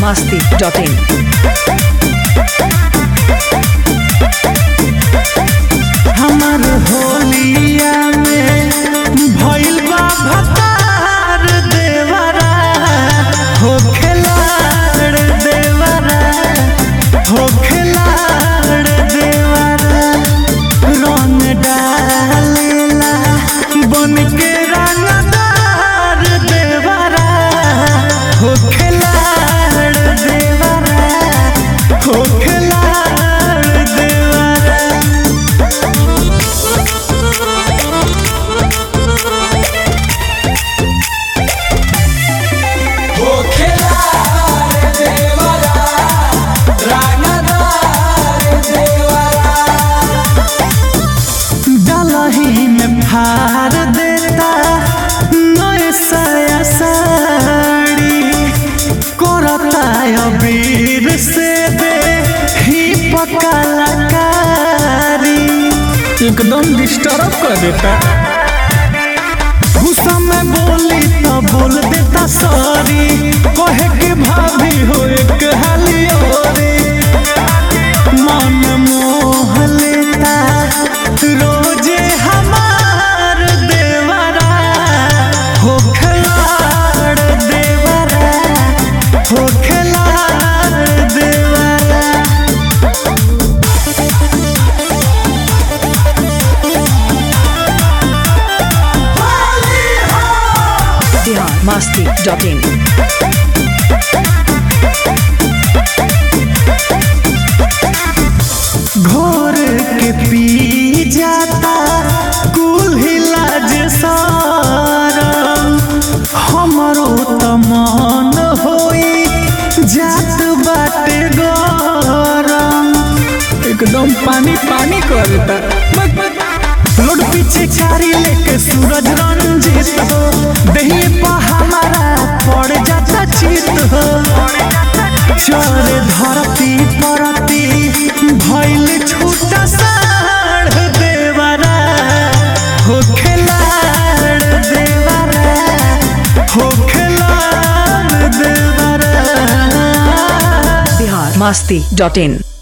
masti.in. हमर होलिया में भइल बा भतार देवरा हो खेलाड़ देवरा हो खेलाड़ देवरा रंग डालेला बन के रंगदार देवरा हो खेलाड़ देवरा हो खेलाड़ देवरा डलही में फार देता नए साया साड़ी करता अबीर से दे ही पकलाकारी एकदम डिस्टर्ब कर देता गुस्सा में बोली तो बोल देता सॉरी कहे के भाभी हो एक हाली औरी मन मोह लेता रोजे हमार देवरा हो खिलाड़ देवरा हो खिलाड़ देवरा Bihar masti.in. घोर के पी जाता कुल हिलाज सारम हमरो त मन होई जात बाटे गरम एकदम पानी पानी कर देता लोड पीछे कारी लेके सूरज रंजित हो दही पा हमारा पड़ जाता चित हो चरे धरती परती भइल छूटा साढ़ देवरा हो खेलाड़ देवरा हो खेलाड़ देवरा Bihar masti.in.